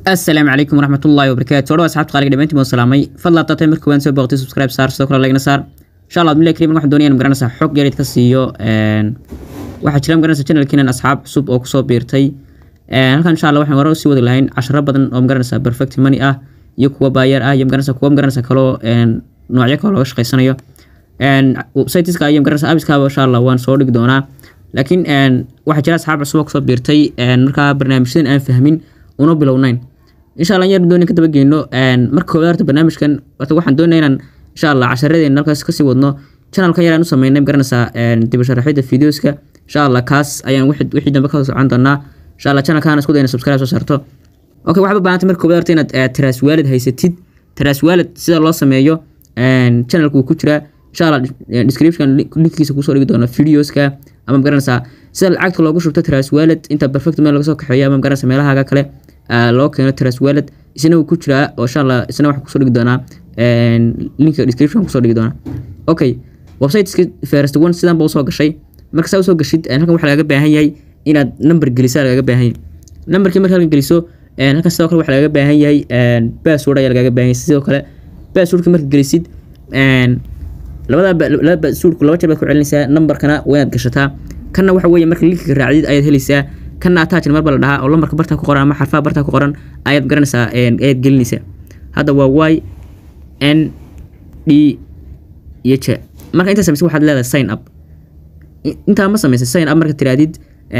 asalaamu calaykum waraxmatullaahi wabarakaatu odhawa asxaabta qaaliga dhamaantiin waan salaamay fadlan taatay marka waan soo booqtay subscribe saar sidoo kale lagna saar insha allah admillahi kariim waxaan doonaya magaranaysaa xog yarid ka siiyo waxaa jira magaranaysa channelkiinan asxaab cusub oo kusoo biirtay halkan insha allah waxaan hore usii wadi lahayn casharo badan oo magaranaysaa perfect money ah iyo kuwa baayar ah iyo magaranaysa kuwa magaranaysa kaloo noocyo kale looga shaqaysanayo websiteska iyo magaranaysa abiskaaba insha allah waan soo dhigi doonaa laakiin waxaa jira asxaab cusub oo kusoo biirtay markaa barnaamijyadan aan fahmin una bilownayn insha allah yar dooni ka dabageyno marka koowaad horta barnaamijkan horta waxaan doonaya inaan insha allah casharadeen halkaas kasii wadno channelkan yaraan u sameynay magaranaysaa dib u sharaxida videoska insha allah kaas ayaan wixii dambe ka socon doonaa insha allah channelkan isku dayna subscribe soo saarto okay waxaad u baahantay marka koowaad horta inaad tiraas waalid haysatid tiraas waalid sida loo sameeyo channelku wuu ku jiraa insha allah description linkiisa kusoo dhigi doono videoska ama magaranaysaa sida lacagta loogu shubto tiraas waalid inta perfect meel laga soo kaxeeyo ama magaranaysa meelahaaga kale loo keeno tras walad isna wuu ku jiraa oo insha allah isna waxaan kusoo dhigi doonaa linka description kusoo dhigi doonaa okay websiteska first one sidan ba usoo gashay marka saa usoo gashid halkan waxaa lagaga baahan yahay inaad number gelisa lagaga baahan yahay numberkii marka halkan geliso halkan sidoo kale waxaa lagaga baahan yahay password ayaa lagaga baahan yahay sidoo kale passwordka marka gelisid labada laba passwordku laba jeer baad ku celinaysaa numberkana waa inaad gashataa kanna waxa weeye marka linkiga raacdid ayaad helaysaa kana attachna marba la dhahaa oo lambarka bartaa ku qoran ama xarfaha bartaa ku qoran ayaad garanaysaa ayaad gelinaysaa hadda waa y n d iyo j marka intaa samaysa waxaad leedahay sign up intaa ma samaysa sign up marka tiraadid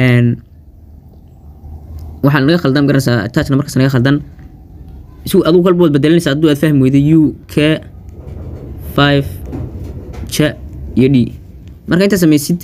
waxaa naga khaldan garanaysaa attachna markaas naga khaldan si adigu kalba waad bedelinaysaa hadduu aad fahmi weyday u k five j iyo d marka intaa samaysid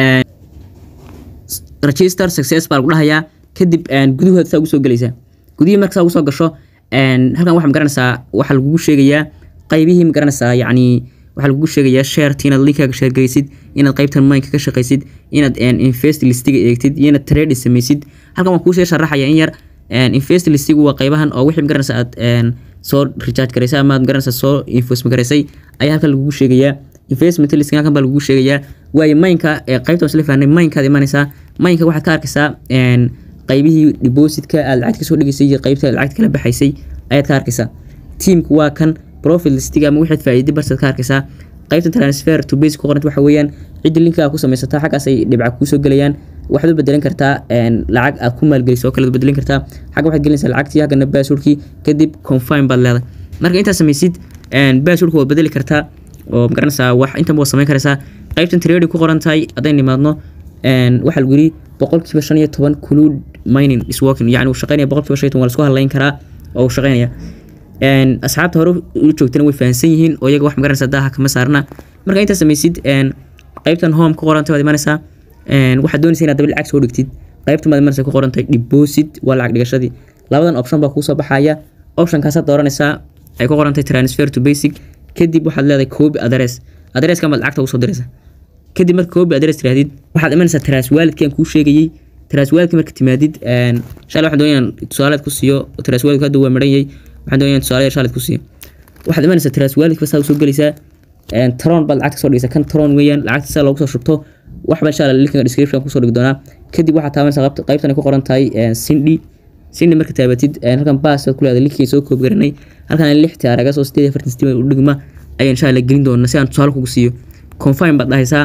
register success baa lagu dhahayaa kadib gudahood saa ugu soo gelaysaa gudihii marka saa ugu soo gasho halkan waxaa magaranaysaa waxaa lagugu sheegayaa qaybihii magaranaysaa yacni waxaa lagugu sheegayaa shareti inaad linkaaga sheergeysid inaad qaybtan minka ka shaqaysid inaad invest listiga eegtid iyo inaad trade samaysid halkan waan kuusii sharaxaya in yar invest listigu waa qaybahan oo wixii magaranaysa aad soo recharge garaysay ama aad magaranaysa soo investment garaysay ayaa halkan lagugu sheegayaa investment listing halkan baa lagugu sheegayaa waayo minka qaybta isla fahnay minkaad imanaysaa minka waxaad ka arkaysaa qaybihii depositka aad lacagta kasoo dhigaysay iyo qaybta lacagta kala baxaysay ayaad ka arkaysaa teamku waa kan profit listiga ama waxaad faa'iiday barsaad ka arkaysaa qaybta transfer to base ku qoranta waxa weeyaan cidda linkaa ku samaysataa xaggaas ay dhibca kuusoo gelayaan waxaad u bedelan kartaa lacag aad ku maalgeliso oo kale bedelin kartaa xagga waxaad gelinaysaa lacagtii haggana basurkii kadib confirm baad leedahay marka intaad samaysid basurka waad bedeli kartaa oo magaranaysaa wax intanba waad samayn karaysaa qaybtan trade ku qoran tahay hadday nimaadno waxaa lagu yiri boqolkiiba shan iyo toban clud mining is working yani uu shaqeynaya boqolkiiba shan iyo toban waa lasku hadlayn karaa oo uu shaqeynaya asxaabta hore u joogtana way fahansan yihiin oo iyaga wax magaranaysa daaha kama saarna marka intaa samaysid qaybtan home ku qorantay waad imanaysaa waxaad doonaysa inaad daba lacag soo dhigtid qaybtan baad imanaysa ku qorantahay deposit waa lacag dhigashadii labadan option baa kuusoo baxaya optionkaasaad dooranaysaa ay ku qorantahay transfer to basic kadib waxaad leedahay copy address addresska baad lacagta ugu soo diraysaa kadib marka copy address tirahdid waxaad imanaysaa tiraas waalidkan kuu sheegayey tiraas waalidka marka timaadid insha allah waxaan doonaya tusaaleed ku siiyo tiraas waalidku hadda waa maran yahay waxaan doonaya tusaale yar shaalid ku siiyo waxaad imanaysaa tiraas waalidka saa usoo gelaysaa tron baad lacagta soo dhigaysaa kan tron weeyaan lacagta saa loogu soo shubto waxba insha allah linkiga description kusoo dhigi doonaa kadib waxaad taabanaysaa qaybtan ay ku qoran tahay sindhi sindhi marka taabatid halkan baas ku leedahay linkiga soo koob garanay halkan lix taaraga soo sideed afartan sideed u dhigma ayaan insha allah gelin doonaa si aan tusaale kugu siiyo confirm baad dhahaysaa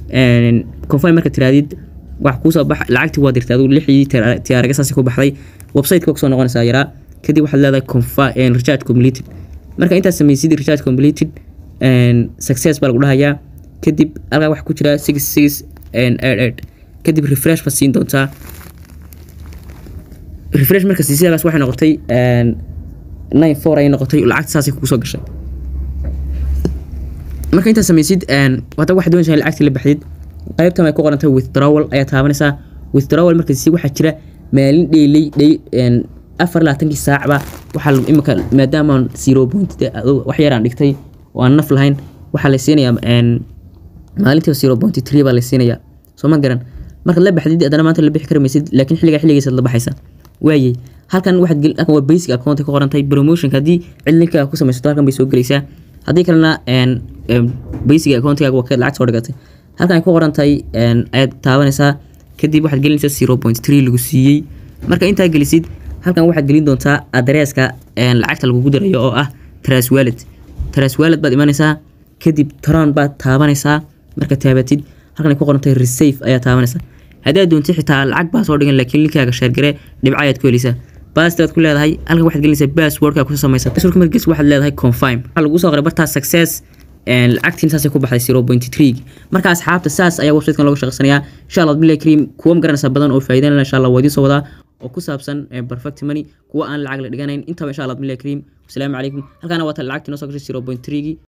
confirm marka tiraadid wax kuusoo bax lacagtii waa dirtay adigu lixdii tiyaaraga saasi ku baxday websiteka kusoo noqonaysaa yaraa kadib waxaad leedahay confirm recharge completed marka intaad samaysid recharge completed success baa lagu dhahayaa kadib halkaa waxaa ku jira six six eight eight kadib refresh baad siin doontaa refresh marka siisadaas waxay noqotay nine four ay noqotay lacagta saasay kugu soo gashay marka intaad samaysid hadda waxaad doonaysaa in lacagtii la baxdid qaybtan ay ku qorantay withdrawal ayaa taabanaysaa withdrawal marka si waxaa jira maalin dheylay dhey afar labaatankii saacba waxaa imika maadaama zero point wax yaraan dhigtay oo aan naf lahayn waxaa la siinayaa maalintiiba zero point three baa la siinayaa soo ma garan markaad la baxdid haddana maanta la bixi kari maysid laakiin xilligaa xilligiisaad la baxaysa waayey halkan waxaad halkan waa basic account ku qorantahay promotionka haddii cid linkaa ku samaysato halkan bay soo gelaysaa haddii kalena basic accountigaaga waa kaad lacag soo dhigatay halkan ay ku qoran tahay ayaad taabanaysaa kadib waxaad gelinaysaa zero point three lagu siiyey marka intaa gelisid halkan waxaad gelin doontaa adreeska lacagta lagugu dirayo oo ah tras wallet tras wallet baad imanaysaa kadib tron baad taabanaysaa marka taabatid halkan ay ku qorantay receive ayaa taabanaysaa haddaad doontid xitaa lacag baa soo dhigan laakiin linkaaga sheergare dhibco ayaad ku helaysaa bastaad ku leedahay halkan waxaad gelinaysaa passwordka ku samaysata passwordka markaas waxaad leedahay confirm waxaa lagu soo qoray bartaa success lacagtiin saasay ku baxday zero point three marka asxaabta saas ayaa websitekan looga shaqeysanayaa insha allah billahi kariim kuwa ma garanaysaa badan oo faa'iidan leh insha allah waa idiin soo wadaa oo ku saabsan perfect money kuwa aan lacag la dhiganayn intaba insha allah billahi kariim wasalaamu calaykum halkaana waa tan lacagtii noo soo gashay zero point three